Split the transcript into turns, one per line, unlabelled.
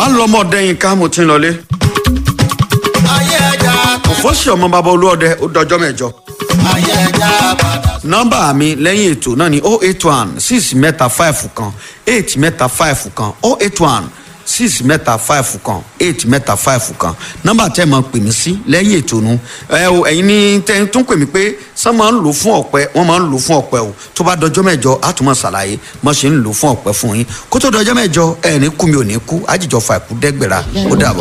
má lọ ọmọ ọdẹyìn ká mo ti ń lọlé.
ayé ẹja
òfóṣì ọmọ bàbá olúọdẹ ó dọjọ́ mẹ́jọ.
ayé ẹja padà.
nọ́mbà mi lẹ́yìn ètò náà ni oh eight one six mẹ́ta five kan eight mẹ́ta five kan oh eight one six mẹ́ta five kan eight mẹ́ta five kan nọ́mbà tẹ́ ẹ máa pè mí sí lẹ́yìn ètò nu ẹ o ẹ̀yin ní tẹ́ ẹ tún pè mí pé sọ máa ń lò fún ọ̀pẹ wọ́n máa ń lò fún ọ̀pẹ o tó bá dọjọ́ mẹ́jọ á tún máa ṣàlàyé mo ṣe ń lò fún ọ̀pẹ fún yín kó tó dọjọ́ mẹ́jọ ẹ̀ ní kú mi ò ní kú àjìjọ fà kú dẹ́gbẹ̀rà ó dàbọ̀.